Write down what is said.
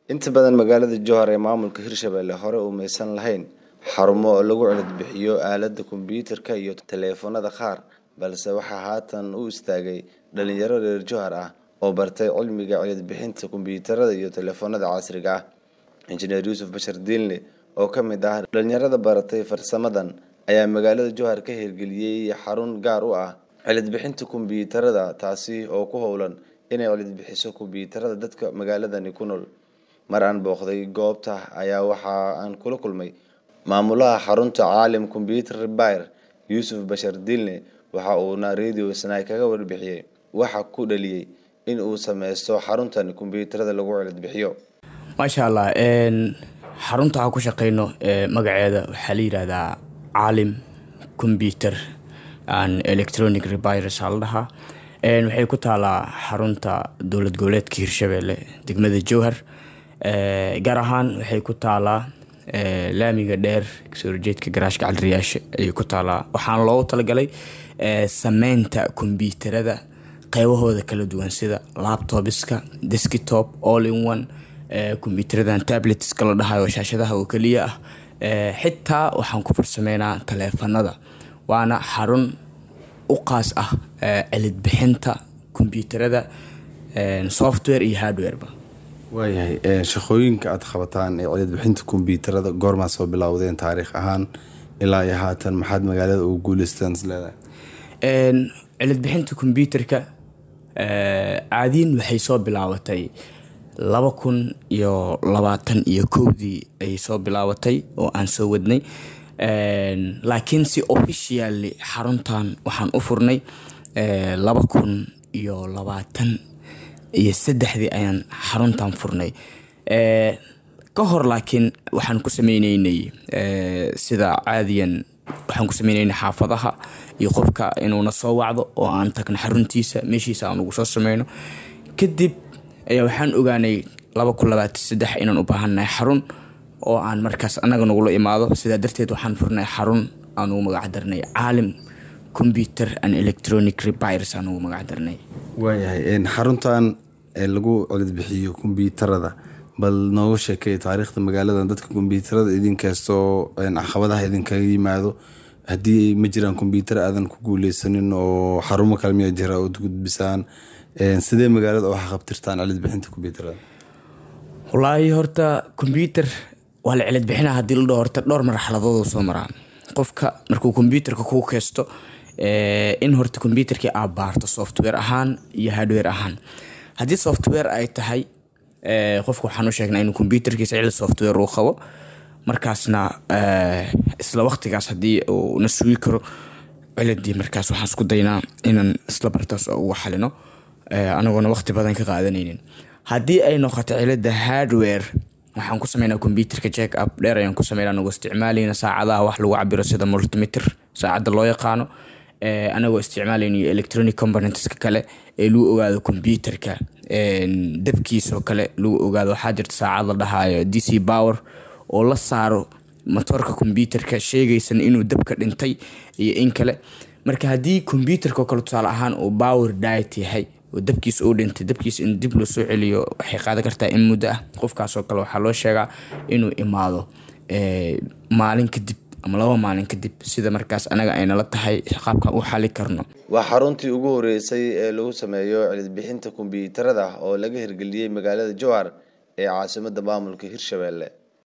inta badan magaalada jowhar ee maamulka hirshabelle hore umaysan lahayn xarumo lagu cilad-bixiyo aalada kombiyuutarka iyo taleefanada qaar balse waxaa haatan u istaagay dhalinyaro reer jowhar ah oo bartay cilmiga cilad-bixinta kombiyuutarada iyo taleefanada casriga ah injineer yuusuf bashar diinle oo ka mid ah dhalinyarada baratay farsamadan ayaa magaalada jowhar ka hirgeliyey xarun gaar u ah cilad-bixinta kombiyuutarada taasi oo ku howlan inay cilad-bixiso kombiyuutarada dadka magaaladani ku nool mar aan booqday goobta ayaa waxa aan kula kulmay maamulaha xarunta caalim combyuter repair yuusuf bashar diinle waxa uuna radio snai kaga warbixiyey waxa ku dhaliyey in uu sameysto xaruntan kombiyuutarada lagu cilad-bixiyo maasha allah xarunta aan ku shaqeyno magaceeda waxaa la yidhaahdaa caalim combyuter and electronic repairs aa la dhahaa waxay ku taalaa xarunta dowlad goboleedka hirshabelle degmada jowhar gaar ahaan waxay ku taalaa laamiga dheer kasoo horjeedka garaashka caliriyaasha ayay ku taalaa waxaana loogu talagalay sameynta kombyuutarada qeybahooda kala duwan sida laptopiska deskitop all in one kombyuutaradan tabletska la dhahayo shaashadaha oo keliya ah xitaa waxaan ku farsameynaa taleefanada waana xarun u qaas ah cilidbixinta kombyuutarada software iyo hardwareba waayahay shaqooyinka aada qabataan ee cilidbixinta kombiyuutarada goormaa soo bilowdeen taariikh ahaan ilaa iyo haatan maxaad magaalada ugu guuleystaan isleedahay cilidbixinta kombyuutarka caadiin waxay soo bilaabatay laba kun iyo labaatan iyo kowdii ayay soo bilaabatay oo aan soo wadnay laakiin si officially xaruntan waxaan u furnay laba kun iyo labaatan iyo saddexdii ayaan xaruntan furnay ka hor laakiin waxaan ku sameyneynay sida caadiyan waxaan ku sameyneynay xaafadaha iyo qofka inuuna soo wacdo oo aan tagno xaruntiisa meeshiisa aan ugu soo sameyno kadib ayaa waxaan ogaanay laba kun labaatan saddex inaan u baahannahay xarun oo aan markaas annaga nagula imaado sidaa darteed waxaan furnay xarun aan ugu magac darnay caalim combyuter and electronic repairs aan ugu magac darnay waayahay xaruntan lagu cilidbixiyo kombiyuutarada bal nooga sheekay taariikhda magaalada dadka kombiyuutarada idinkastoo caqabadaha idinkaga yimaado haddii ma jiraan kombiyuutar aadan ku guuleysanin oo xarumo kale miyaa jira ood gudbisaan sidee magaalada wax qabtirtaan cilidbixinta kombiyuutarada wallaahi horta kombyuutar waa la cilidbixina hadii la dhaho horta dhowr marxaladood soo maraa qofka markuu kombyuutarka kuu keysto in horta kombyuutarkii aad baarto software ahaan iyo hardware ahaan haddii software ay tahay qofka waxaan u sheegnaa inuu kombyuutarkiisa cili software uu qabo markaasna isla waqtigaas haddii uu na sugi karo ciladii markaas waxaan isku daynaa inaan isla bartaas uga xalino anagoona waqti badan ka qaadanaynin haddii ay noqoto cilada hardware waxaan ku sameynaa kombyuutarka jack up dheer ayaan ku sameynaa anagoo isticmaalayna saacadaha wax lagu cabiro sida multimeter saacadda loo yaqaano anagoo isticmaalaynayo electronic componentska kale ee lagu ogaado kombyuutarka dabkiisoo kale lagu ogaado waxaa jirta saacad la dhahayo d c power oo la saaro motoorka kombyuutarka sheegaysan inuu dabka dhintay iyo in kale marka haddii kombyuutarka oo kale tusaale ahaan uu power diet yahay oo dabkiis uu dhintay dabkiis in dib loo soo celiyo waxay qaadan kartaa in muddo ah qofkaasoo kale waxaa loo sheegaa inuu imaado maalin kadib ama laba maalin kadib sida markaas anaga aynala tahay qaabkan u xali karno waa xaruntii ugu horeysay ee lagu sameeyo cilidbixinta kombiyuutarada oo laga hirgeliyey magaalada jowhar ee caasimada maamulka hirshabelle